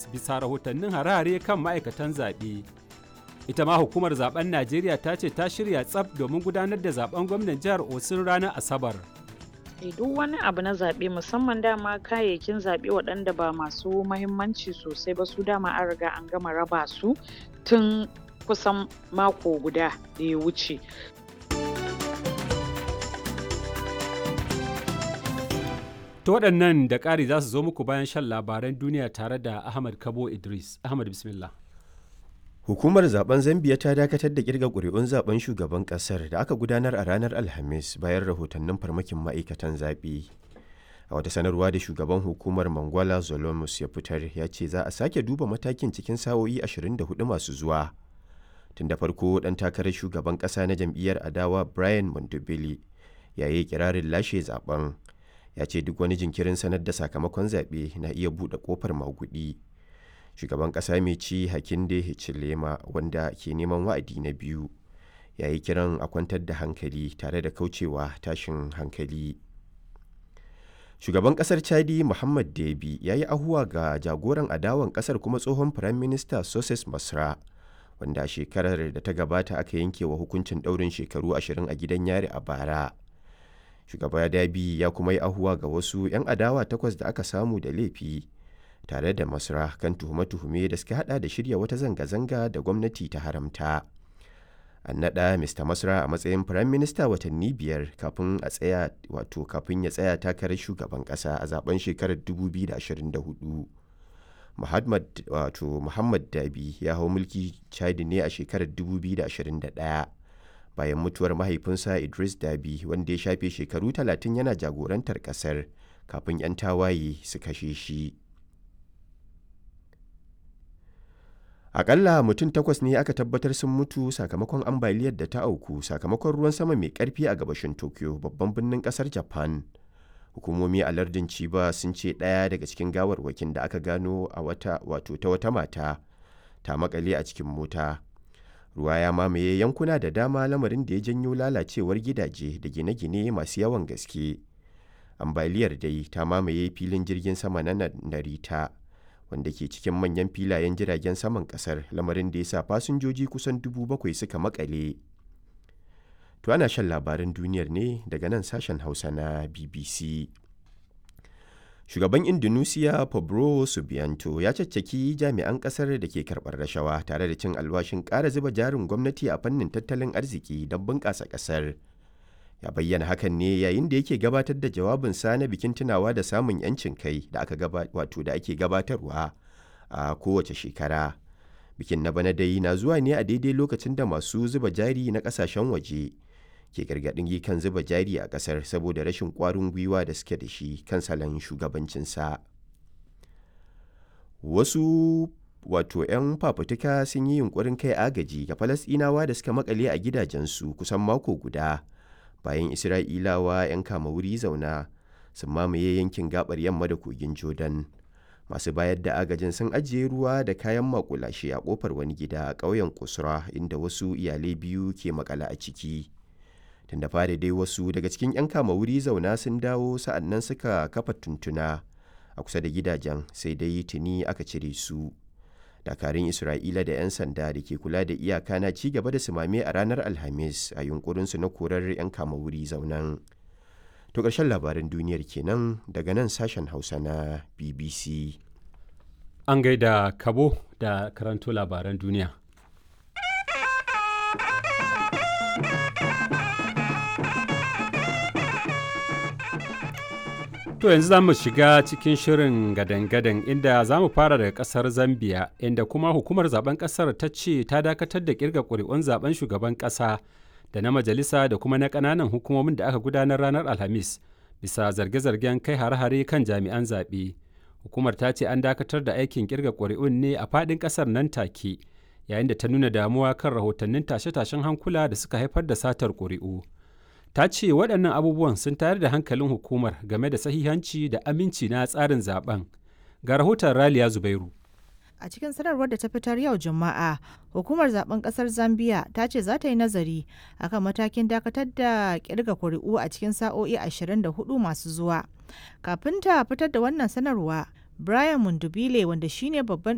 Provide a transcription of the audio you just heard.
bisa rahotannin harare kan ma'aikatan zaɓe. Ita ma hukumar zaben Najeriya ta ce ta shirya tsaf domin gudanar da zaben gwamnan jihar Osun ranar Asabar. duk wani abu na zaɓe musamman dama kayayyakin zaɓe waɗanda ba masu mahimmanci sosai ba su dama an riga an gama raba su tun kusan mako guda da ya wuce To waɗannan da ƙari za su zo muku bayan shan labaran duniya tare da Ahmad Kabo Idris. Ahmad Bismillah. Hukumar zaben Zambiya ta dakatar da kirga ƙuri'un zaben shugaban ƙasar da aka gudanar a ranar Alhamis bayan rahotannin farmakin ma'aikatan zaɓe. A wata sanarwa da shugaban hukumar Mangwala Zolomus ya fitar ya ce za a sake duba matakin cikin sa'o'i 24 masu zuwa. Tun da farko ɗan takarar shugaban ƙasa na jam'iyyar adawa Brian Mondobele ya yi kirarin lashe zaben. Ya ce duk wani jinkirin sanar da sakamakon zaɓe na iya buɗe ƙofar maguɗi. shugaban ƙasa mai ci hakinde hichilema wanda ke neman wa'adi na biyu ya yi kiran a kwantar da hankali tare da kaucewa tashin hankali shugaban ƙasar chadi muhammad debi ya yi ahuwa ga jagoran adawan ƙasar kuma tsohon firayim minista soses masra wanda shekarar da ta gabata aka yanke wa hukuncin ɗaurin shekaru ashirin a gidan yari a bara shugaba dabi ya kuma yi ahuwa ga wasu 'yan adawa takwas da aka samu da laifi tare da masra kan tuhume-tuhume da suka hada da shirya wata zanga-zanga da gwamnati ta haramta an naɗa mr masra a matsayin firayim minista watanni biyar kafin a tsaya wato kafin ya tsaya takarar shugaban ƙasa a zaben shekarar 2024 muhammad wato muhammad dabi ya hau mulki chadi ne a shekarar 2021 bayan mutuwar mahaifinsa idris dabi wanda ya shafe shekaru 30 yana jagorantar ƙasar kafin 'yan tawaye su kashe shi Akalla mutum takwas ne aka tabbatar sun mutu sakamakon ambaliyar da ta auku sakamakon ruwan sama mai karfi a gabashin Tokyo babban birnin kasar Japan. Hukumomi a lardin Chiba sun ce ɗaya daga cikin gawarwakin da aka gano a wata wato ta wata mata ta makale a cikin mota. Ruwa ya mamaye yankuna da dama lamarin da ya janyo lalacewar gidaje da gine-gine masu yawan gaske. Ambaliyar dai ta mamaye filin jirgin sama na Narita. wanda ke cikin manyan filayen jiragen saman kasar lamarin da ya sa fasinjoji kusan dubu bakwai suka makale. To ana shan labaran duniyar ne daga nan sashen Hausa na BBC. Shugaban Indonesia Pablo Subianto ya caccaki jami'an kasar da ke karɓar rashawa tare da cin alwashin ƙara zuba jarin gwamnati a fannin tattalin arziki don bunƙasa ƙasar. ya bayyana hakan ne yayin da yake gabatar da jawabinsa na bikin tunawa da samun 'yancin kai da aka wato da ake gabatarwa a kowace shekara bikin na bana dai na zuwa ne a daidai lokacin da masu zuba jari na kasashen waje ke gargaɗin kan zuba jari a ƙasar saboda rashin ƙwarin gwiwa da suke da shi kan salon shugabancinsa wasu wato 'yan fafutuka sun yi yunkurin kai agaji ga falasɗinawa da suka makale a gidajensu kusan mako guda bayan isra'ilawa 'yan kama wuri zauna sun mamaye yankin gabar yamma da kogin jordan masu bayar da agajin sun ajiye ruwa da kayan makulashe a kofar wani gida a ƙauyen kusura inda wasu iyalai biyu ke makala a ciki tun da fari dai wasu daga cikin 'yan kama wuri zauna sun dawo sa'annan suka kafa tuntuna a kusa da gidajen sai dai tuni aka cire su dakarun isra'ila da 'yan sanda da ke kula da iyaka na ci gaba da sumame a ranar alhamis a yunkurinsu na korar 'yan kama wuri zaunan to ƙarshen labaran duniyar kenan daga nan sashen hausa na bbc An gaida Kabo da karanto labaran duniya. To yanzu za mu shiga cikin shirin gadan-gadan inda za mu fara daga kasar Zambia inda kuma hukumar zaben kasar ta ce ta dakatar da kirga ƙuri'un zaben shugaban ƙasa da na majalisa da kuma na ƙananan hukumomin da aka gudanar ranar Alhamis bisa zarge-zargen kai hare-hare kan jami'an zaɓe. Hukumar ta ce an dakatar da aikin kirga ƙuri'un ne a faɗin ƙasar nan take yayin da ta nuna damuwa kan rahotannin tashe-tashen hankula da suka haifar da satar ƙuri'u. ta ce waɗannan abubuwan sun tayar da hankalin hukumar game da sahihanci da aminci na tsarin zaben ga rahoton raliya zubairu a cikin sanarwar da ta fitar yau juma'a hukumar zaben kasar zambia ta ce za ta yi nazari akan matakin dakatar da kirga kuri'u a cikin sa'o'i 24 masu zuwa kafin ta fitar da wannan sanarwa brian mundubile wanda shine babban